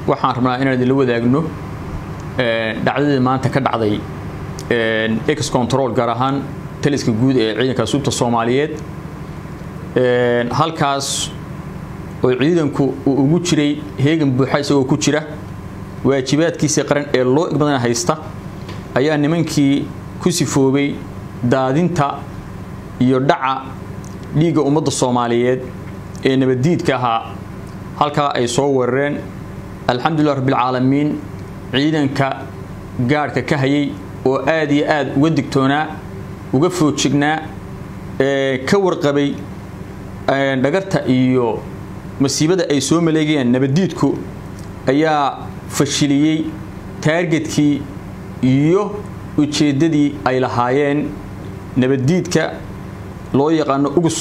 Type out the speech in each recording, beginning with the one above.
waxaan rabnaa inaan idinla wadaagno dhacdadii maanta ka dhacday ex control gaar ahaan taliska guud ee ciidanka asluubta soomaaliyeed halkaas oo ciidanku uu ugu jiray heegan buuxa isagoo ku jira waajibaadkiisii qaran ee loo igmadana haysta ayaa nimankii ku sifoobay daadinta iyo dhaca dhiigga ummadda soomaaliyeed ee nabaddiidka ahaa halkaa ay soo weerareen alxamdulilah rabbilcaalamiin ciidanka gaadhka ka hayay oo aad iyo aad uga digtoonaa uga foojignaa ka warqabay dhagarta iyo masiibada ay soo maleegayeen nabaddiidku ayaa fashiliyey taargetkii iyo ujeeddadii ay lahaayeen nabaddiidka loo yaqaano ugus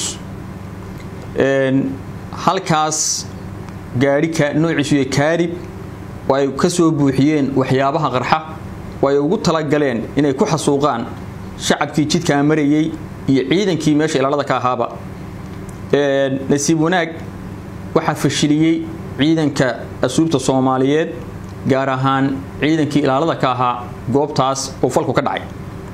halkaas gaadhika noociisu iyo kaarib oo ay ka soo buuxiyeen waxyaabaha qarxa oo ay ugu talagaleen inay ku xasuuqaan shacabkii jidkaa marayey iyo ciidankii meesha ilaalada ka ahaaba nasiib wanaag waxaa fashiliyey ciidanka asluubta soomaaliyeed gaar ahaan ciidankii ilaalada ka ahaa goobtaas oo falku ka dhacay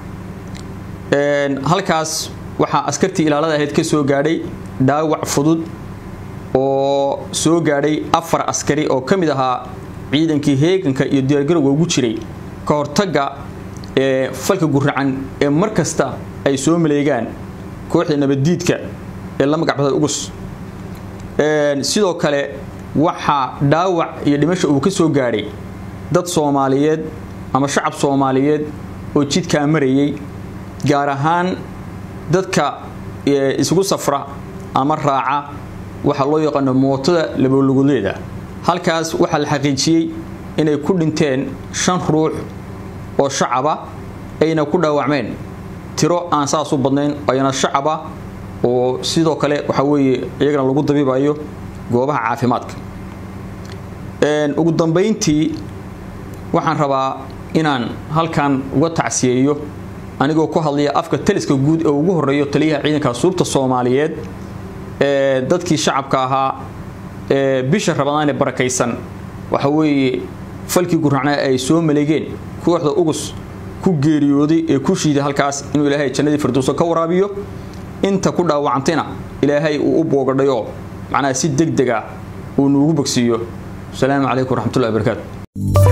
halkaas waxaa askartii ilaalada ahayd ka soo gaadhay dhaawac fudud oo soo gaadhay afar askari oo ka mid ahaa ciidankii heeganka iyo diyaargarowga ugu jiray ka hortagga ee falka guracan ee mar kasta ay soo maleegaan kooxda nabaddiidka ee la magacbada ugus sidoo kale waxaa dhaawac iyo dhimasha uu ka soo gaadhay dad soomaaliyeed ama shacab soomaaliyeed oo jidkaa marayay gaar ahaan dadka isugu safra ama raaca waxaa loo yaqaano mootada labooluguleeda halkaas waxaa la xaqiijiyey inay ku dhinteen shan ruux oo shacaba ayna ku dhaawacmeen tiro aan saas u badnayn ayna shacaba oo sidoo kale waxaa weeye iyagana lagu dabiibayo goobaha caafimaadka ugu dambayntii waxaan rabaa inaan halkan uga tacsiyeeyo anigoo ku hadlaya afka taliska guud ee ugu horeeyo taliyaha ciidanka asluubta soomaaliyeed ee dadkii shacabka ahaa ee bisha rabadaan ee barakaysan waxa weeye falkii guracnaa ay soo maleegeen kooxda ugus ku geeriyooday ee ku shiiday halkaas inuu ilaahay jannadii firdowso ka waraabiyo inta ku dhaawacantayna ilaahay uu u boogadhayo macnaha si deg deg ah uu nuugu bogsiiyo asalaamu calaykum waraxmatullahi wabarakaatu